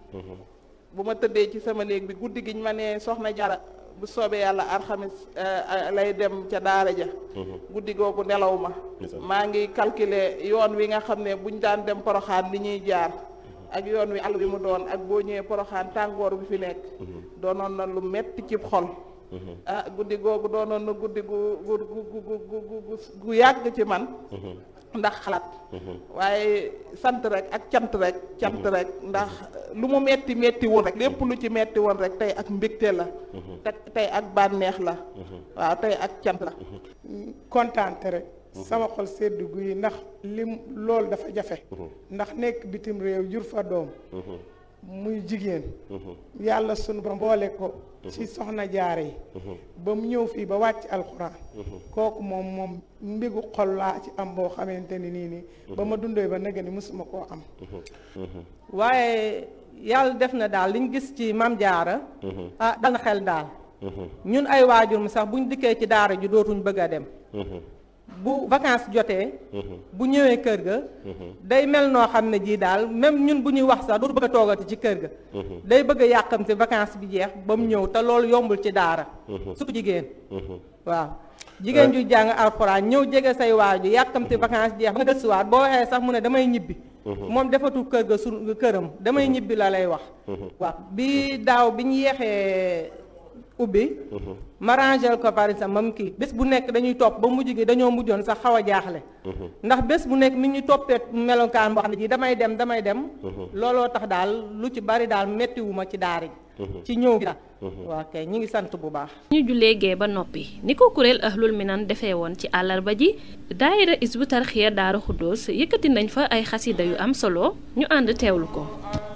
bu ma tëddee ci sama néeg bi guddi giñ ma ne soxna jara bu soobee yàlla alxamis lay dem ca daara ja guddi googu nelaw ma maa ngi calculer yoon wi nga xam ne buñ daan dem poroxaan li ñuy jaar ak yoon wi àll bi mu doon ak boo ñëwee poroxaan tàngoor bi fi nekk doonoon na lu metti ci xol ah guddi googu doonoon na guddi gu gu gu gu gu yàgg ci man ndax xalaat waaye sant rek ak cant rek cant rek ndax lu mu metti metti woon rek lépp lu ci metti woon rek tey ak mbégte la te tey ak bànneex la waaw tey ak cant la kontaante rek sama xol sedd guy ndax lim loolu dafa jafe ndax nekk bitim réew jur fa doom muy jigéen yàlla sunu ba mboole ko ci soxna jaare yi ba mu ñëw fii ba wàcc alxuraan kooku moom moom mbigu xol laa ci am boo xamante ni nii nii ba ma dundee ba nega ni mësuma koo am waaye yàlla def na daal liñ gis ci mam jaara ah dal na xel daal ñun ay waajur mu sax buñ dikkee ci daara ji dootuñ bëgg a dem bu vacances jotee bu ñëwee kër ga day mel noo xam ne jii daal même ñun bu ñuy wax sax dootu bëgg a toogati ci kër ga day bëgg a yàqamte vacances bi jeex ba mu ñëw te loolu yombul ci daara surtout jigéen waaw jigéen ju jàng alxuraan ñëw jege say waaju yàqamte vacances jeex ba nga gëstuwaat boo waxee sax mu ne damay ñibbi moom defatul kër ga su këram damay ñibbi la lay wax waaw bi daaw bi ñu yeexee ubbi ma rangel ko par exemple mam kii bés bu nekk dañuy topp ba mujj gi dañoo mujjoon sax xaw a jaaxle ndax bés bu nekk mi ñu toppee melokaan boo xam ne ji damay dem damay dem looloo tax daal lu ci bari daal mettiwuma ci daara ji ci ñëw gi daal waaw kay ñi ngi sant bu baax ñu jullee gee ba noppi ni ko kuréel ahlul minan defee woon ci àllarba ji daayira isbu tarxiya daara xuddoos yëkkati nañ fa ay xasida yu am solo ñu ànd teewlu ko